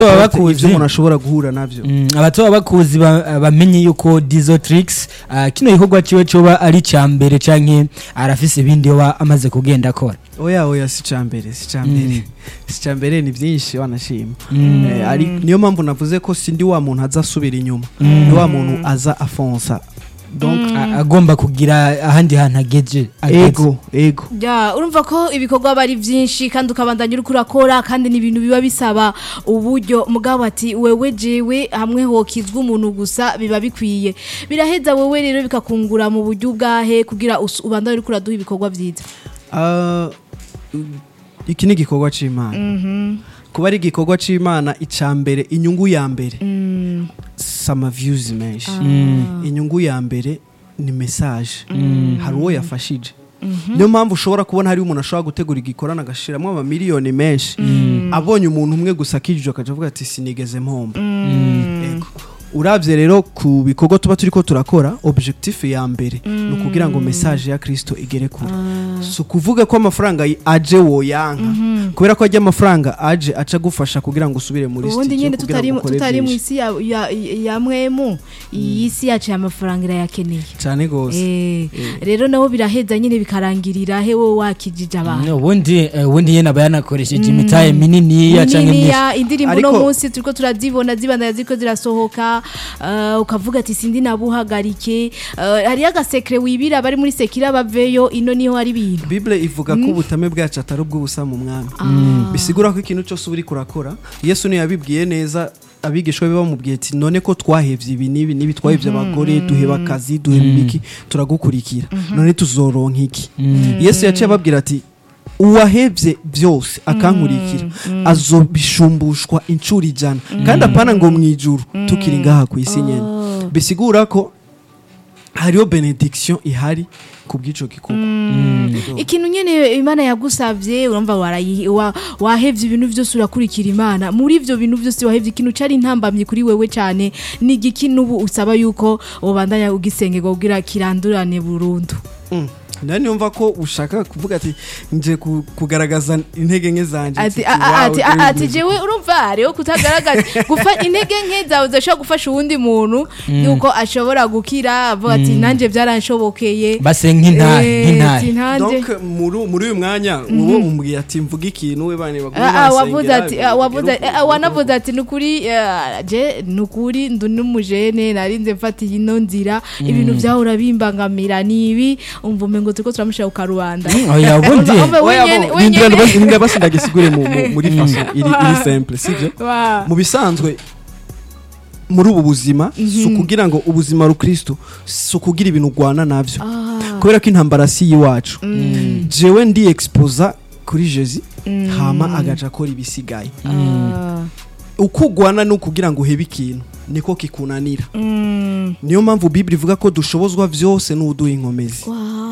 abatoba bakuzi ivyo umuntu ashobora guhura navyo Mm, abatoba bakuzi ba- bamenye yuko Dizo Tricks ah, kino gikorwa ciwe coba ari ca mbere canke arafise ibindi yoba amaze kugenda akora oya oya si cambere si cambere si cambere ni vyinshi wanashima Mm. Eh, ari niyo mpamvu navuze ko sindi wa muntu aza asubira inyuma ni wa muntu aza afonsa donc A- agomba kugira ahandi hantu ageje ageze. ego ego Ya, urumva ko ibikorwa bari byinshi kandi ukabandanya uri kurakora kandi ni ibintu biba bisaba uburyo mugabo ati wewe jewe hamwe hokizwa umuntu gusa biba bikwiye biraheza wewe rero bikakungura mu buryo bwahe kugira us- ubandanye uri kuraduha ibikorwa byiza Ah, iki ni igikorwa c'imana kuba ari igikorwa c'imana ica mbere inyungu ya mbere sama views menshi inyungu ya mbere ni message hari uwo yafashije niyo mpamvu ushobora kubona hari umuntu ashobora gutegura igikorana agashiramo amamiliyoni menshi abonye umuntu umwe gusa akijije akaja avuga ati sinigeze mpomba Ego. urabye rero ku bikorwa tuba turiko turakora objectif ya mbere ni ukugira ngo message ya kristo igere kure si ukuvuga ko amafaranga y- aje woyanka kubera ko ajya amafaranga aje aca agufasha kugira ngo usubire muri ubundi studio nyine kugira tutari ngo ukore tutari mu byinshi. isi ya, ya, ya mwemu iyi si yacu y'amafaranga irayakeneye cyane gose Eh, rero nabo biraheza nyine bikarangirira he wowe wakijije abantu Mm, ubundi eh, ubundi yena aba yanakoresheje imitahe mininiya canke myinshi niniya indirimbo Ariko- uno munsi turiko turazibona zibandanya ziriko zirasohoka uh, ukavuga ati sindi nabuhagarike uh, hariyo agasekre wibira bari muri sekira baveyo ino niho hari ibintu bible ivuga ko ubutame bwacu atari ubw'ubusa mu mwami bisigura ko ikintu cyose uba uri kurakora yesu niyo yabibwiye neza abigishwa be bamubwiye ati none ko twahevye ibi n'ibi n'ibi twahevye abagore duheba akazi duheba ibiki turagukurikira none tuzoronka iki yesu yaciye ababwira ati uwahevye byose akankurikira azobishumbushwa inshuro ijana kandi apana ngo mu ijuru tukiri ngaha ku isi nyene bisigura ko hariho benediction ihari ku bw'ico gikorwa Ego. ikintu nyene imana yagusavye urumva warayi- wa- wahevye ibintu vyose urakurikira imana muri ivyo bintu vyose wahevye ikintu cari intambamye kuri wewe cane ni igiki n'ubu usaba yuko ubandanya ugisengerwa kugira kirandurane burundu Mm. nani yumva ko ushaka kuvuga ati nje ku- kugaragaza intege nke zanje ati Ati, a- a- wow, ati a- great ati music. jewe urumva hariho kutagaragaza gufa intege nke zawe zishobora gufasha uwundi muntu yuko ashobora gukira avuga ati nanjye byaranshobokeye base nk'intahe Eh, ati nk'intahe nanjye donc muri muri uyu mwanya wowe umbwiye ati mvuga ikintu we bane bagume Ah, ah, wavuze bansengera, ati ah, wavuze bagire ah, uko- wanavuze ati nukuri ah, je nukuri ndu numujene narinze mfata ino nzira ibintu byahora bimbangamira nibi umva umengo turiko turamushira ku karubanda Mm, oya ubundi Umva- umva Oya, wenyene- bo, wenyene- nindira basi- nindira basi ndagisigure mu- mu- muri faso iri iri simple sibyo Wa. mu bisanzwe muri ubu buzima si ukugira ngo ubuzima rukristo si ukugira ibintu urwana navyo Ah, kubera ko intambara si iyiwacu jewe ndi exposa kuri jezi hama agaca akora ibisigaye ah, uko ugwana ni ukugira ngo uhebe ikintu niko kikunanira mm, niyo mpamvu bibiri ivuga ko dushobozwa byose n'uduha inkomezi wa.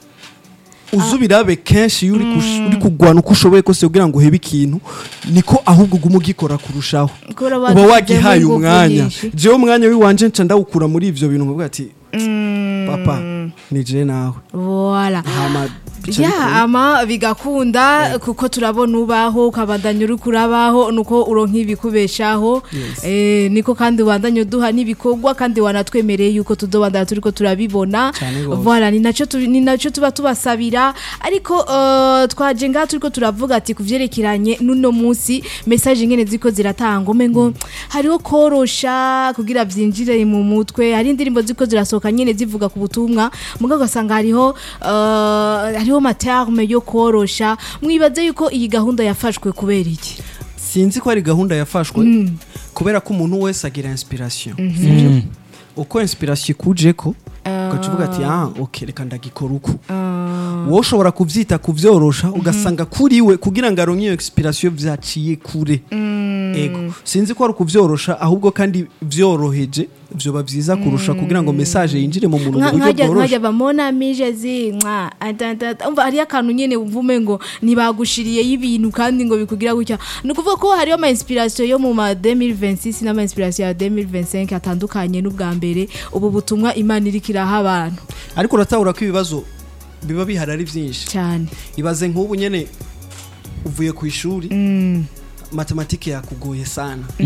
uzi ubirabe kenshi iyo uri kush- uri kugwana uko ushoboye kose kugira ngo uhebe ikintu niko ahubwo uguma ugikora kurushaho Kubera uba badufitemo wagihaye ingufu umwanya nyinshi. jewe umwanya w'iwanje nca ndawukura muri ivyo bintu nkavuga ati Mm, papa ni je nawe Voilà. hama bica ya bikunda. ama bigakunda kuko turabona ubaho ukabandanya uri kurabaho nuko uronka ibikubeshaho Yes. eh, niko kandi ubandanya uduha n'ibikorwa kandi wanatwemereye yuko tudobandana turiko turabibona Cane gose. voilà ni naco tu- ni naco tuba tubasabira ariko eh, twaje ngaha turiko turavuga ati kuvyerekeranye n'uno munsi message ngene ziko ziratanga umengo hariho korosha kugira vyinjire mu mutwe hari indirimbo ziko zirasohoka nyene zivuga ku butumwa mugabo ugasanga hariho eh, hariho materme yo korosha mwibaze yuko iyi gahunda yafashwe kubera iki sinzi ko ari gahunda yafashwe kubera ko umuntu wese agira inspiration sivyo uko inspiration ikujeko ugaca uvuga ati ah ok reka ndagikora uku wowe ushobora kuvyita kuvyorosha ugasanga kuri we kugira ngo aronke iyo inspiration vyaciye kure ego sinzi ko ari ukuvyorosha ahubwo kandi vyoroheje vyoba vyiza kurusha kugira ngo message yinjire mu muntu mu Nka- buryo nkajya bworoshe nkajya bamona mije zinkwa atata umva hariyo akantu nyene uvume ngo ntibagushiriyeyo ibintu kandi ngo bikugira gutya ni ukuvuga ko hariyo ama inspiration yo mu ma 2026 n'ama inspiration ya 2025 atandukanye n'ubwa mbere ubu butumwa imana iriko iraha abantu ariko uratahura ko ibibazo biba bihari ari vyinshi cyane ibaze nk'ubu nyene uvuye ku ishuri Mm. matematike yakugoye sana